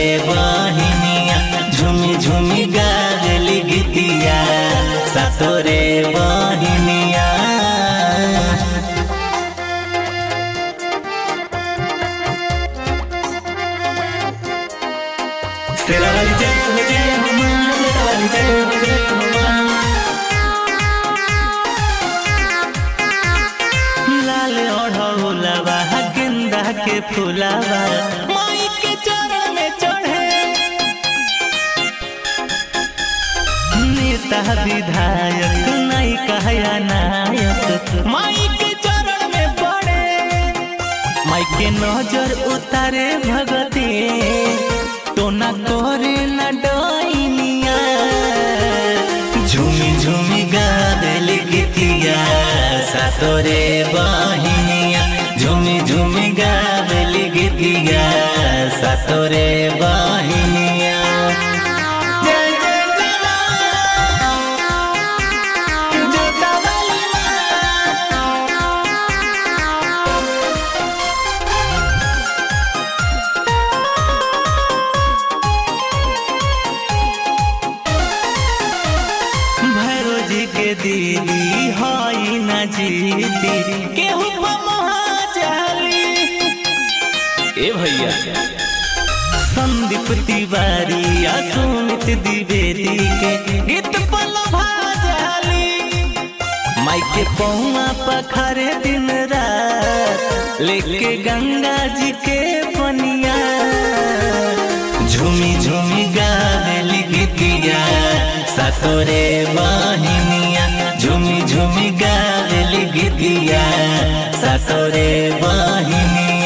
बहिनिया झुमी झुमी गावली गीतिया सातोरे बहिनिया तेरा वाली जय हो जय हो माँ तेरा वाली जय हो जय हो माँ लाल ओढ़ौलवा गेंदा के फूलवा माई के चरण में चढ़े नेता विधायक नहीं कहया नायक माई के चरण में पड़े माई के नजर उतारे भगती तो न करे न डोइनिया झूमी झूमी गावेल गीतिया सातोरे बहिनिया झूमी झूमी गावेल गीतिया सातोरे बहिनिया जय जय जय जोता वाली माँ भैरो जी के दीदी हई न जीती केहू महाजाली ए भैया संदीप तिवारी या सुमित द्विवेदी के गीत पल भाजाली माई के पौआ पखरे दिन रात लेके गंगा जी के पनिया झूमी झूमी गावेली गीतिया सातोरे बहिनिया झूमी झूमी गावेली गीतिया सातोरे बहिनिया